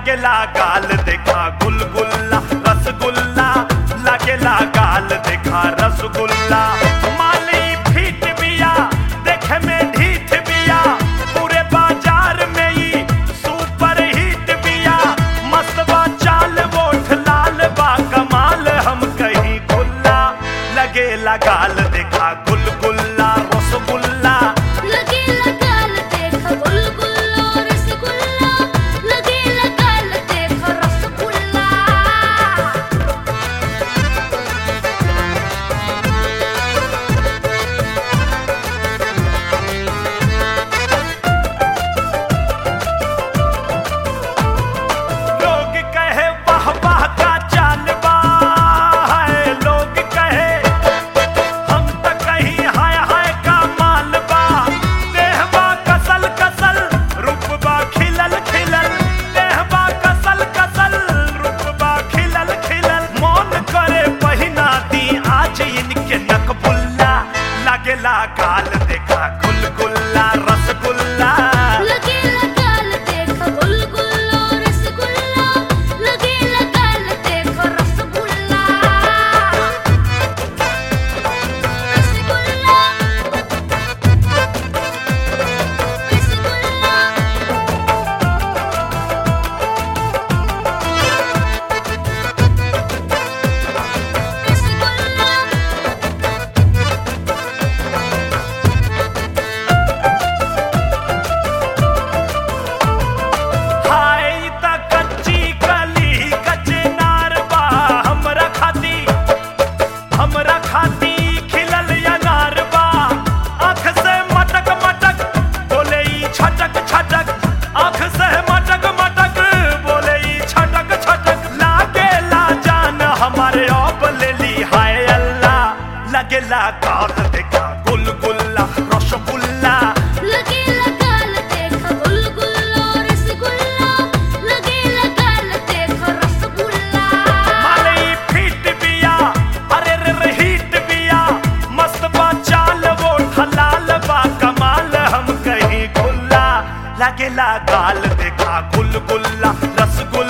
लगेला गाल देखा गुलगुल्ला रसगुल्ला लगेला गाल देखा रसगुल्ला माली फीट बिया देखे में ढीठ बिया पूरे बाजार में ही सुपर हिट बिया मस्त बा चाल वोट लाल बा कमाल हम कहीं गुल्ला लगेला गाल देखा गुलगुल्ला रसगुल्ला लगेला गाल देख गुलगुल्ला रसगुल्ला लगेला गाल देख रसगुल्ला लोग कहे वाह वाह का चाल बा है लोग कहे हम त कहीं हाय हाय का माल बा देहबा कसल कसल रूपबा खिलल खिलल देहबा कसल कसल रूपबा खिलल खिलल मौन करे पहिना दी आज इनके नकबुल्ला लगेला गाल देखा गुलगुल्ला रसगुल्ला लगेला गाल देख गुलगुल्ला रसगुल्ला लगेला गाल देख रसगुल्ला रसगुल्ला रसगुल्ला रसगुल्ला हाय त कच्ची कली कच्चे नार बा हमरा खाती हमरा खाती खिलल अनार बा आँख से मटक मटक बोले ई छटक छटक आँख से मटक मटक बोले ई छटक छटक लागे ला जान हमारे अब ले ली हाय अल्लाह लगेला गाल देखा गुलगुल्ला रसगुल्ला लगेला गाल देख गुलगुल्ला रसगुल्ला लगेला गाल देख रसगुल्ला मालई फिट बिया अरे रे रे हिट बिया मस्त बा चाल वो हलाल बा कमाल हम कहीं गुल्ला लगेला गाल देखा गुलगुल्ला रसगुल्ला